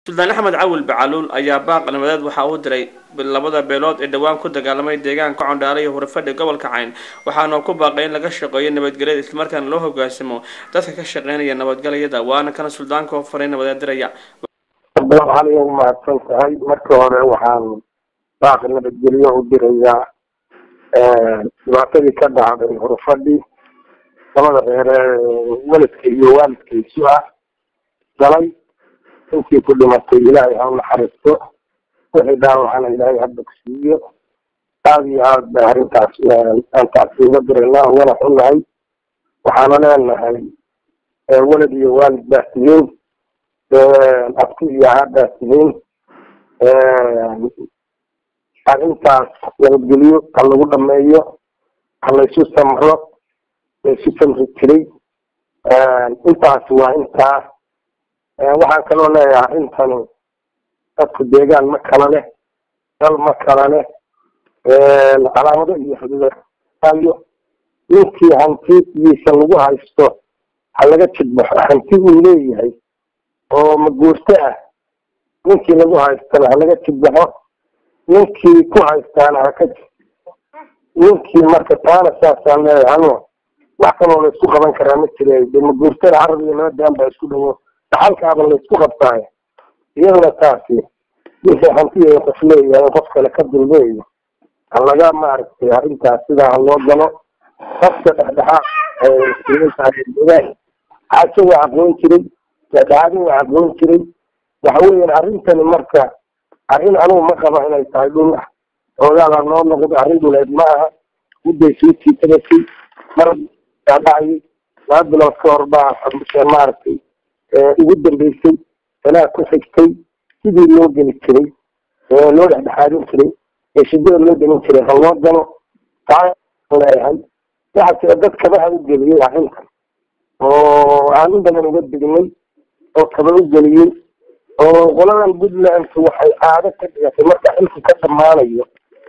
suldaan axmed cawil bacaluul ayaa baaq nabadeed waxa uu diray labada beelood ee dhowaan ku dagaalamay deegaanka condhaale iyo hurfadhi gobolka cayn waxaana ku baaqay in laga shaqeeyo nabadgelyada islamarkaana loo hogaasamo dadka ka shaqeynaya nabadgelyada waana kana suldaanka oo faray nabadeed diraya waxaan iyagu mahadsan tahay marka hore waxaan baaq nabadgelyo u dirayaa dhibaatadii ka dhacday hurfadhi labada reere weladka iyo waalidkaysu ah galay intii ku dhimatay ilaahay ha u naxariisto wixii dhaawacana ilaahay ha bogsiiyo aada iyo aad bay arrintaas aan taasi uga diraynaa ugana xunnahay waxaana leenahay welad iyo waalid baa tihiin abti iyo ahaa baa tihiin arrintaas nabadgelyo ha lagu dhameeyo ha laysu samro laysu samri jiray intaas waa intaa waxaan kaloo leeyahay arrintani dadku deegaan ma kala leh dal ma kala leh calaamado iyo xuduudayo ninkii hantidiisa lagu haysto ha laga jidbaxo hanti uu leeyahay oo maguurto ah ninkii lagu haystana ha laga jidbaxo ninkii ku haystaana haka ninkii marka taana saasaan leeyahay hano wax kaloo laysku qaban karaa ma jira de maguurtada carab iyo laba daan baa isku dhawo dhaxalkaaba laysku qabtaayo iyaduna taasi wixii hantiya qof leeyahay qof kale ka dulmeeyo ha laga maaragtay arrintaas sidaa ha loo galo qofka dhexdhexaad xaaso waa aqoon jiray dhexdhexaadin waa aqoon jiray waxa weeyaan arrintani marka arrin anugu ma qaba inay tahay dhul ah oogaadaa noo noqdo arrin dhuleed ma aha mudday soo tiitabasay mar dhacayay laba bilood ka hor baa maaragtay ugu dambeysay sanaa ku xigtay sidii loo geli jiray loo dhexdhexaadin jiray ee shidada loo gelin jiray ha loo galo taa leeyahay waxaa jira dad kabaha u geliyey arrintan oo aan in badan uga degnay oo kaba u geliyey oo qoladan puntland waxay caado ka dhigatay marka xilku ka dhammaanayo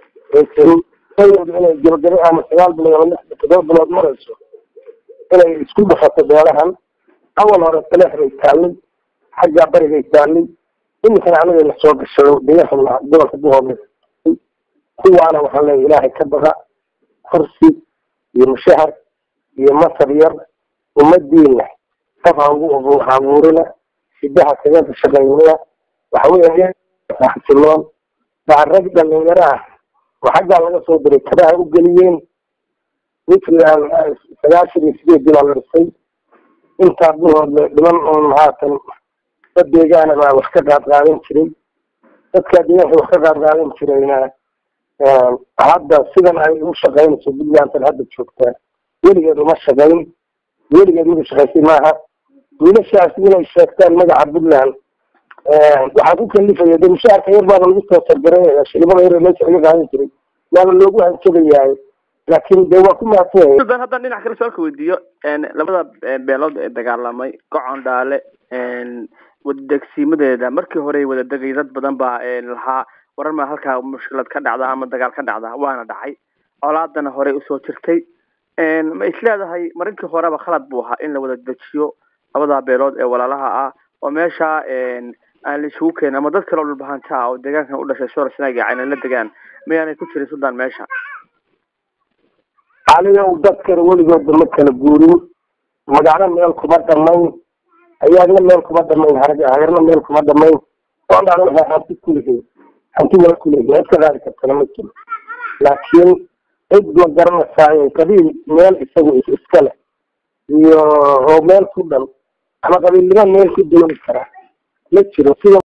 inay gabagabo ama sagaal bilood ama lix todoba bilood marayso inay isku dhufato beelahan awal hore taleex bay taallay xaggaa barigay taallay iminkana anaga la soo gashado deegaanka gobolka buhoome kuwaana waxaan leeyahay ilaahay ka baqa kursi iyo mushahar iyo masar yar ummadiina qof ha ugu abuurina sidaha kaga shaqaynina waxa weya xasiloon baa rag dhalinyaro ah oo xaggaa laga soo diray kabaha u geliyeen puntland sagaashan iyo sideedii baa la dhisay intaa buhood dhiman oon haatan dad deegaana baa wax ka qaad qaadan jiray dadkaa deegaanka wax ka qaad qaadan jirayna hadda sidan ay u shaqaynayso puntlandan hadda joogtaa weligeed uma shaqayn weligeed mida shaqaysay maaha wiilashaas inay sheegtaan magaca puntland waxaa ku kalifaya de mushaarka yar baaba lagu soo sargareynaya shilibada yar meesha laga qaadan jiray waaba loogu hanjabayahay laakiin de waa ku mahadsan suldaan haddaan dhinac kale su-aalka weydiiyo labada beelood ee dagaalamay gocon dhaale wadadegsiimadeeda markii hore wada degay dad badan baa lahaa warar maa halkaa mushkilad ka dhacda ama dagaal ka dhacda waana dhacay colaadana horey usoo jirtay ma isleedahay marinkii horeba khalad buu ahaa in la wada dejiyo labada beelood ee walaalaha ah oo meesha aan la isugu keenin ama dad kale oo dhulbahanta ah oo deegaankan u dhashay soorasnaaga aynan la degaan mayaanay ku jirin suldaan meesha aniga dadkana weligooda ma kala guurin magacna meel kuma dhamayn ayaagna meel kuma dhamayn harag hagarna meel kuma dhamayn oodhaan waxay hanti kulihiin hanti waa kulihiin cid ka qaadi kartana ma jiro laakiin cid ma garanaysaa qabiil meel isagu iska leh iyo oo meel ku dhan ama qabiilnimo meel ku dooni kara ma jiro sida